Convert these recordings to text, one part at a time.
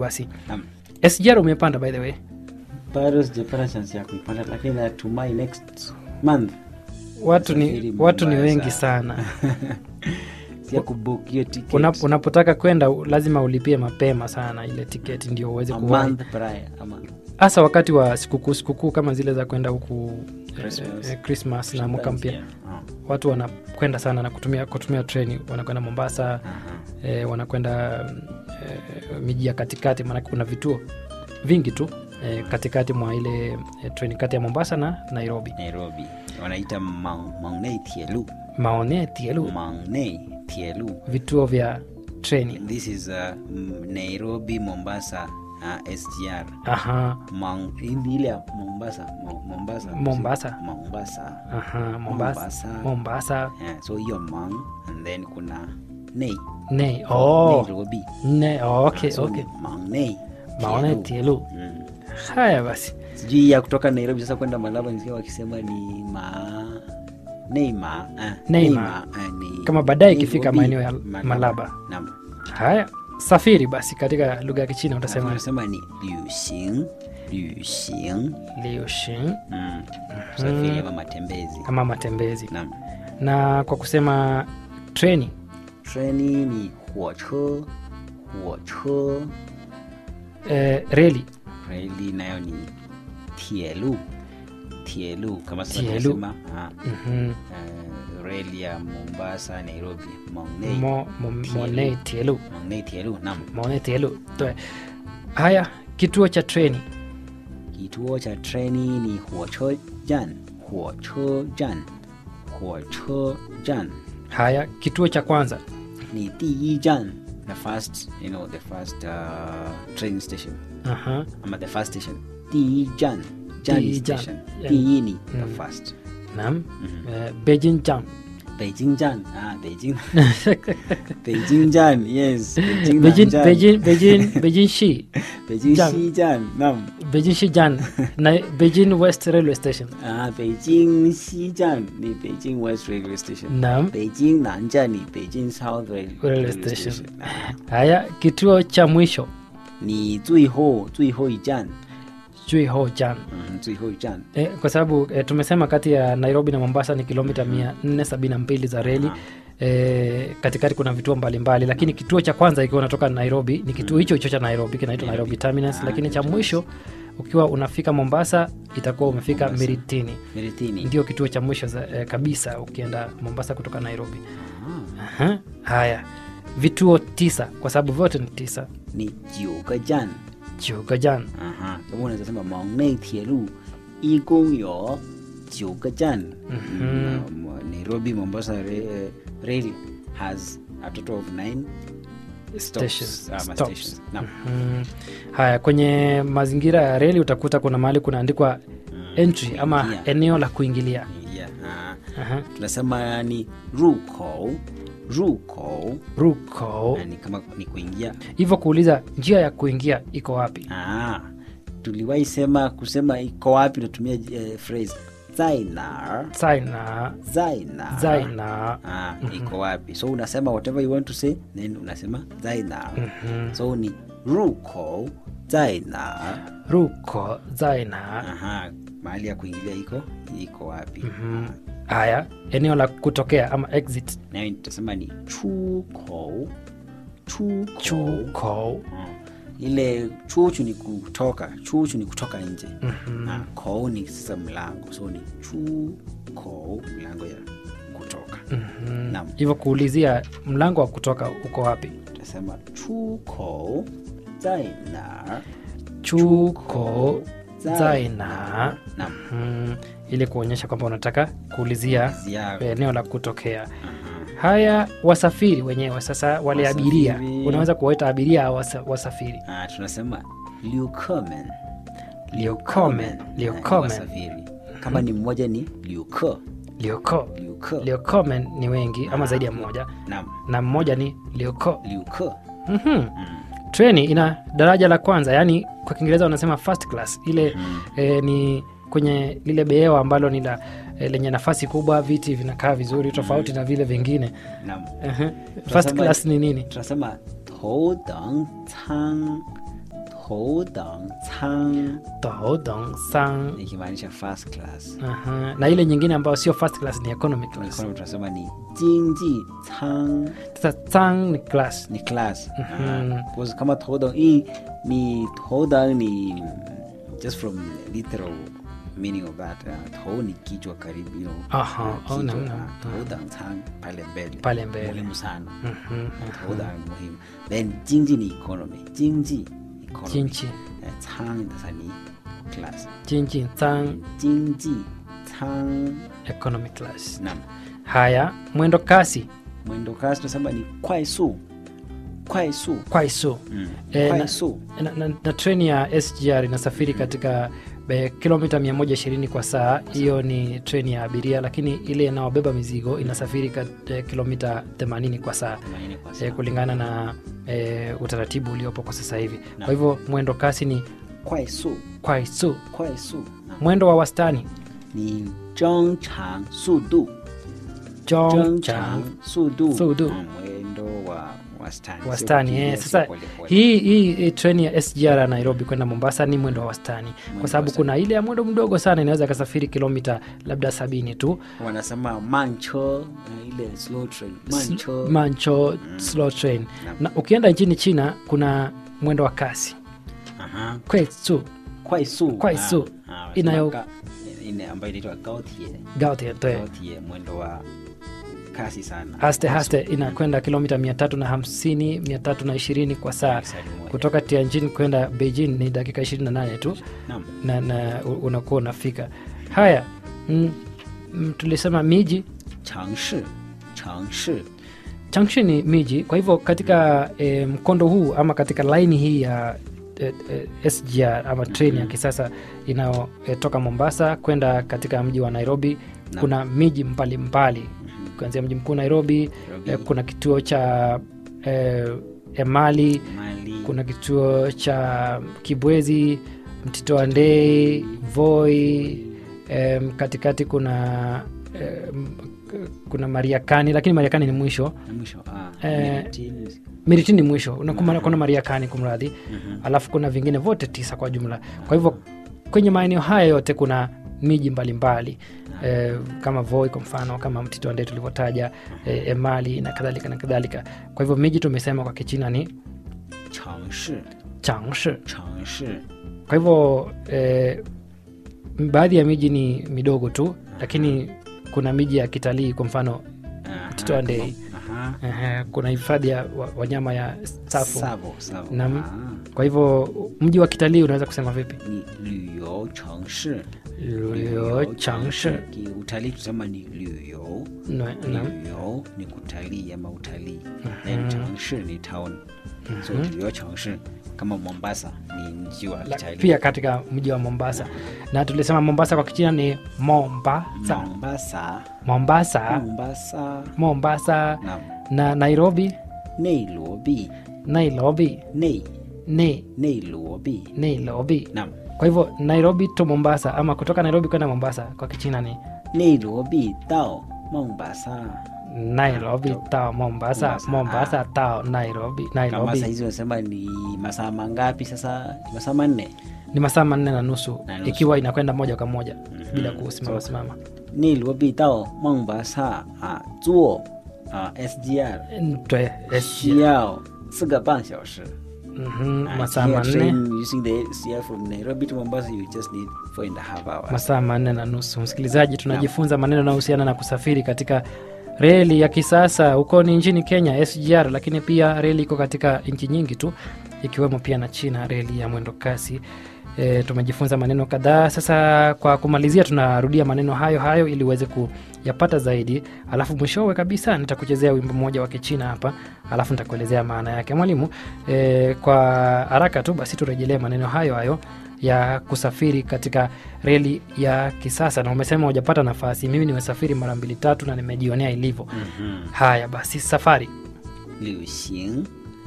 basi Naam. SGR umepanda by the way bado sijapata chance ya kuipanda lakini natumai next month watu ni, Safiri watu ni Mombasa. wengi sana pia kubook hiyo ticket Unap, unapotaka kwenda u- lazima ulipie mapema sana ile tiketi ndio uweze a kuwahi month prior ama hasa wakati wa sikukuu sikukuu kama zile za kwenda huku Christmas. eh, eh, Christmas na mwaka mpya Yeah. Ah, watu wanakwenda sana na kutumia kutumia treni wanakwenda mombasa aha. eh, wanakwenda mm, eh, miji ya katikati maanake kuna vituo vingi tu eh, katikati mwa ile eh, treni kati ya mombasa na nairobi nairobi wanaita Mang- mangnei tielu maone tielu mangnei tielu vituo vya treni this is uh, m- nairobi mombasa uh, sgr aha Mang, ili ile ya mombasa Mo- mombasa Mombasa. mombasa aha mombasa Mombasa. mombasa yeah, so hiyo mang and then kuna nei ne oh, nairobi ne oh, okay, so okay. mangnei maone Tielu. tielu Mm. haya basi sijui ya kutoka nairobi sasa kwenda malaba nisikia wakisema ni ma neima eh, Neima. eh, ni Kama baadaye ikifika Nairobi, maeneo ya Malaba. Naam. haya safiri basi katika lugha ya kichina utasema Tunasema ni liuxing liuxing liushin mm. safiri ama matembezi ama matembezi naam na kwa kusema treni treni ni huocho huocho eh, reli reli nayo ni tielu tielu kama sasa Tielu. tunasema ah, Mhm. eh, reli ya mombasa nairobi maunei Mo- mo- Tielu. Monei Tielu. maunei tielu naam Monei Tielu. Toe. haya kituo cha treni kituo cha treni ni huocho jan huocho jan huocho jan haya kituo cha kwanza ni di jan the first you know the first uh, train station Aha. ama the first station di jan jan Diyi jan. station Yeah. di ni the Mm. first naam eh, Beijing Jam. beijing jan ah beijing beijing jan yes beijing Beijing, Nanjan. Beijing, Beijing, Beijing Shi. beijing Jan. xijan naam Beijing Shijan na Beijing West Railway Station. ah beijing xijan ni beijing west railway station Naam. beijing nanjan ni beijing south rail, Railway station. Haya kituo cha mwisho 你最后最后一站， Juiho Jan. 嗯，最后一站， E, kwa sababu e, tumesema kati ya Nairobi na Mombasa ni kilomita 472 za reli. E, katikati kuna vituo mbalimbali lakini kituo cha kwanza ikiwa unatoka Nairobi ni kituo hicho hicho cha Nairobi kinaitwa Nairobi Terminus, Ah, lakini cha Nairobi mwisho ukiwa unafika Mombasa itakuwa umefika Mombasa. Miritini, Miritini. ndio kituo cha mwisho za, e, kabisa ukienda Mombasa kutoka Nairobi. Ah, Aha. Haya, vituo tisa kwa sababu vyote ni tisa. 你九个站， Chugajan 啊哈，咁我哋就什么蒙内铁路一共有九个站。嗯，Nairobi Mombasa Ra- Rail has a total of nine Stations, stops. ah, ma stops. stations. Naam. Mm. Haya, kwenye mazingira ya reli utakuta kuna mahali kunaandikwa entry ama kuingia. eneo la kuingilia. Yeah, ah. Aha. tunasema ni ruko ruko Ruko ni kama ni kuingia hivyo, kuuliza njia ya kuingia iko wapi? ah, tuliwahi sema kusema iko wapi natumia eh, phrase zainar Zaina, zainar zaina. ah, iko wapi so unasema whatever you want to say then unasema zainar Mhm. so ni ruko zainar Ruko, zaina. aha mahali ya kuingilia iko iko wapi Mhm. Haya, eneo la kutokea ama exit. nayo tutasema ni chuko chuko Chuko. Mm. ile chuchu ni kutoka chuchu ni kutoka nje Mhm. na kou ni sasa mlango so ni chu kou mlango ya kutoka Mhm. Naam. Hivyo kuulizia mlango wa kutoka uko wapi? utasema chu kou zaina Chuko, zaina. nam Mm, ili kuonyesha kwamba unataka kuulizia zia eneo la kutokea. Haya, wasafiri wenyewe sasa, wale abiria, Wasafiri. unaweza kuwaita abiria au wasa, wasafiri. ah, tunasema liukomen Liukomen, liukomen, wasafiri kama ni mmoja ni liuko liuko, liuko liukomen ni wengi ama zaidi ya mmoja, nam na mmoja ni liuko. liuko Mhm. mm. Treni ina daraja la kwanza, yaani kwa Kiingereza wanasema first class. Ile Mm. eh, ni kwenye lile behewa ambalo ni la eh, lenye nafasi kubwa, viti vinakaa vizuri, tofauti na vile vingine. nam Ehe. First Tunasema- class ni nini? tunasema 头等舱头等舱 Tohodong sang ikimaanisha first class Aha. na ile nyingine ambayo sio first class ni economy class mfano tunasema ni jinji chang sasa sang ni class ni class Mhm. Ah, because kama todang hii ni todang ni just from literal meaning of that uh, to ni kichwa karibu you know, Aha, uh, oh, kichwa, naam, uh, naam. todang chang pale mbele Pale mbele. muhimu sana Mhm, todang ni muhimu then jinji ni economy jinji economy Jinji. Eh, chang sasa ni class jinji sang jinji chang economy class nam haya mwendo kasi mwendo kasi tunasema ni kwaisu kwaisu kwaisu mm. Eh, na- kwaisu na, na, na treni ya sgr inasafiri katika e, kilomita 120 kwa saa hiyo ni treni ya abiria lakini ile inayobeba mizigo inasafiri kat, e, kilomita 80 kwa saa 80 kwa e, saa. kulingana na e, utaratibu uliopo kwa sasa hivi Naam. kwa hivyo mwendo kasi ni 快速 kwaisu 快速 mwendo wa wastani 你正常速度 jong 正 chang 常速度速度 Mm, mwendo wa wastani sio wastani kukimbia, eh. sio Sasa polepole. hii hii hii treni ya SGR ya Nairobi kwenda Mombasa ni mwendo wa wastani, kwa wa sababu wastani. kuna ile ya mwendo mdogo sana inaweza ikasafiri kilomita labda sabini tu wanasema mancho na ile slow train mancho mancho slow train. Naam. Na ukienda nchini China kuna mwendo wa kasi Aha. kwetsu 快速快速 Ah, ah, inayo- wanasema ka- ile ambayo inaitwa gaotie gaotie toe gaotie mwendo wa kasi sana haste haste inakwenda kilomita mia tatu na hamsini mia tatu na ishirini kwa saa Lisali moja. kutoka Tianjin kwenda Beijing ni dakika 28 tu Naam. na, na u- unakuwa unafika haya mm, mm, tulisema miji 城市城市 Junction ni miji kwa hivyo katika e, mkondo huu ama katika laini hii ya e, e, SGR ama treni ya kisasa inayotoka Mombasa kwenda katika mji wa Nairobi Naam. kuna miji mbalimbali kuanzia mji mkuu Nairobi, Nairobi. e, kuna kituo cha e, Emali mali kuna kituo cha Kibwezi, Mtito wa Ndei, Voi, em, katikati kuna em, k- kuna Mariakani, lakini Mariakani ni mwisho. na mwisho ah, Eh, Miritini. Miritini ni mwisho, Unakuma- kuna Mariakani kumradhi, Mhm. alafu kuna vingine vote tisa kwa jumla. Kwa hivyo kwenye maeneo haya yote kuna miji mbalimbali eh, kama Voi kwa mfano, kama Mtito wa Ndei tulivyotaja, eh, Emali na kadhalika na kadhalika. Kwa hivyo miji tumesema kwa Kichina ni 城市 changshi 城市 kwa hivyo eh, baadhi ya miji ni midogo tu lakini kuna miji ya kitalii kwa mfano Aha, Mtito wa Ndei. aha. eh, kuna hifadhi ya wa- wanyama ya Tsavo Savo, Savo. Naam. Ah, kwa hivyo mji wa kitalii unaweza kusema vipi ni 旅游城市 Luo Changshi. utalii tusema ni 旅游 Na- na- 旅游ni kutalii ama utalii then 城市ni town so 旅游城市 kama mombasa ni mji wa la- kitalii pia katika mji wa mombasa na tulisema mombasa kwa kichina ni mombasa mombasa mombasa mombasa mombasa na na nairobi nairobi nairobi nei ni nairobi nairobi nam kwa hivyo nairobi to mombasa ama kutoka nairobi kwenda mombasa kwa kichina ni 内罗毕到孟巴萨 nairobi tao mombasa Mombasa, mombasa tao nairobi kama nairobi sahizi unasema ni masaa mangapi sasa Ni masaa manne ni masaa manne na nusu Na nusu. ikiwa inakwenda moja kwa moja bila kusimama simama 内罗毕到孟巴萨啊坐啊 SGR Twe- 需要四个半小时 Mhm, Ah, masaa here manne train using the SGR from Nairobi to Mombasa you just need four and a half hours masaa manne na nusu msikilizaji tunajifunza maneno yanayohusiana na kusafiri katika reli ya kisasa huko ni nchini kenya sgr lakini pia reli iko katika nchi nyingi tu ikiwemo pia na china reli ya mwendo kasi E, tumejifunza maneno kadhaa sasa kwa kumalizia tunarudia maneno hayo hayo ili uweze kuyapata zaidi alafu mwishowe kabisa nitakuchezea wimbo mmoja wa kichina hapa alafu nitakuelezea maana yake mwalimu e, kwa haraka tu basi turejelee maneno hayo hayo ya kusafiri katika reli ya kisasa na umesema hujapata nafasi mimi nimesafiri mara mbili tatu na nimejionea ilivyo Mhm. haya basi safari 旅行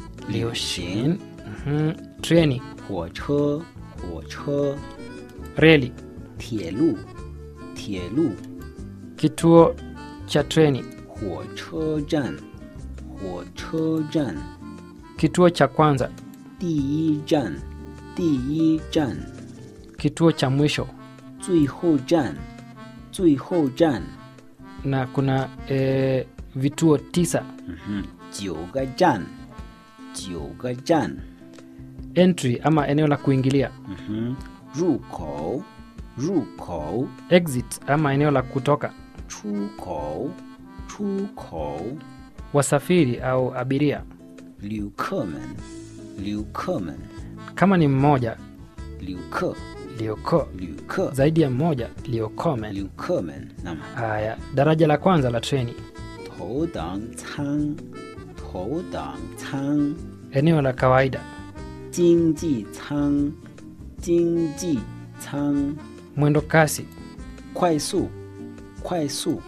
lioshin mhm, treni 火车火车 reli 铁路铁路 kituo cha treni 火车站火车站 kituo cha kwanza 第一站第一站， kituo cha mwisho 最后站，最后站。 na kuna e, vituo tisa 嗯哼，九个站，九个站。 entry ama eneo la kuingilia 嗯哼，入口，入口， exit ama eneo la kutoka 出口，出口。 wasafiri au abiria 旅客们，旅客们， kama ni mmoja 旅客， lioko 旅客， zaidi ya mmoja liokome 旅客们。那么， haya daraja la kwanza la treni 头等舱，头等舱， eneo la kawaida 经济舱，经济舱， mwendo kasi 快速，快速，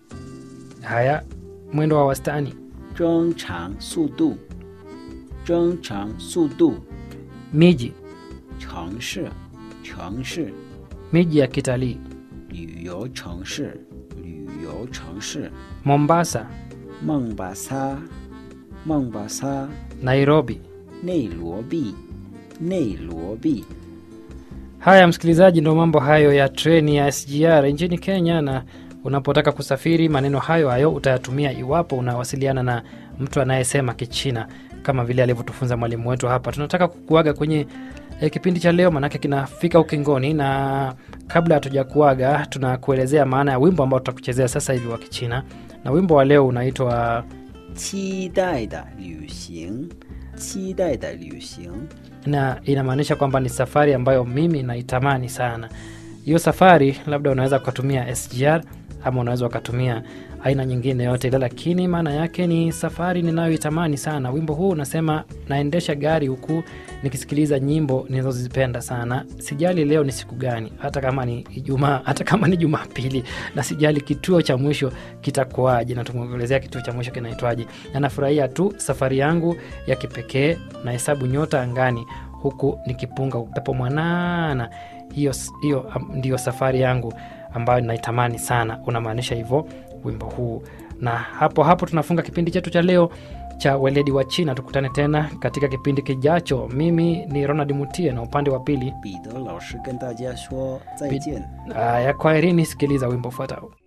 haya mwendo wa wastani 正常速度，正常速度。 miji 城市，城市， miji ya kitalii 旅游城市，旅游城市。 mombasa 孟巴萨，孟巴萨， nairobi 内罗毕，内罗毕。 haya msikilizaji ndo mambo hayo ya treni ya sgr nchini kenya na unapotaka kusafiri maneno hayo hayo utayatumia iwapo unawasiliana na mtu anayesema kichina kama vile alivyotufunza mwalimu wetu hapa tunataka kukuaga kwenye e, kipindi cha leo manake kinafika ukingoni na kabla hatuja kuaga tunakuelezea maana ya wimbo ambao tutakuchezea sasa hivi wa kichina na wimbo wa leo unaitwa 期待的旅行，期待的旅行。 na inamaanisha kwamba ni safari ambayo mimi naitamani sana hiyo safari labda unaweza ukatumia sgr ama unaweza ukatumia aina nyingine yote ile lakini maana yake ni safari ninayoitamani sana wimbo huu unasema naendesha gari huku nikisikiliza nyimbo ninazozipenda sana sijali leo ni siku gani hata kama ni ijumaa hata kama ni jumapili na sijali kituo cha mwisho kitakuwaje na tumeelezea kituo cha mwisho kinaitwaje na nafurahia tu safari yangu ya kipekee na hesabu nyota angani huku nikipunga upepo mwanana hiyo hiyo um, ndiyo safari yangu ambayo naitamani sana unamaanisha hivyo wimbo huu na hapo hapo tunafunga kipindi chetu cha leo cha weledi wa china tukutane tena katika kipindi kijacho mimi ni ronald mutie na upande wa pili 彼得老师跟大家说再见。 aya kwaherini sikiliza wimbo ufuatao